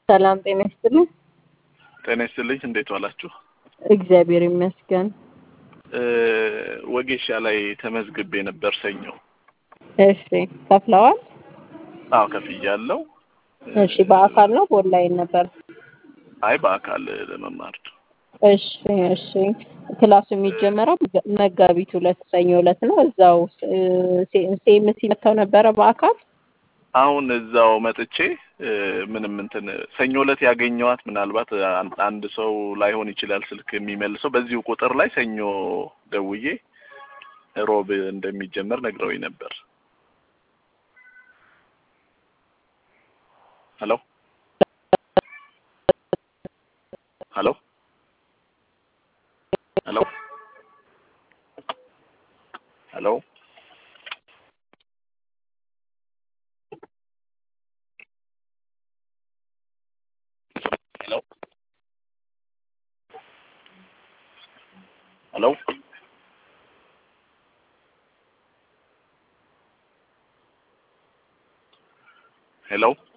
ሰላም ጤና ይስጥልኝ። ጤና ይስጥልኝ። እንዴት ዋላችሁ? እግዚአብሔር ይመስገን። ወጌሻ ላይ ተመዝግቤ ነበር ሰኞ። እሺ ከፍለዋል? አዎ ከፍያለሁ። እሺ በአካል ነው በኦንላይን ነበር? አይ በአካል ለመማር ነው። እሺ እሺ ክላሱ የሚጀመረው መጋቢት ሁለት ሰኞ ዕለት ነው። እዛው ሴምሲ መጥተው ነበረ በአካል አሁን እዛው መጥቼ ምንም እንትን ሰኞ ዕለት ያገኘዋት ምናልባት አንድ ሰው ላይሆን ይችላል ስልክ የሚመልሰው በዚሁ ቁጥር ላይ ሰኞ ደውዬ ሮብ እንደሚጀመር ነግረውኝ ነበር። ሄሎ ሄሎ ሄሎ ሄሎ ሄሎ ሄሎ ሄሎ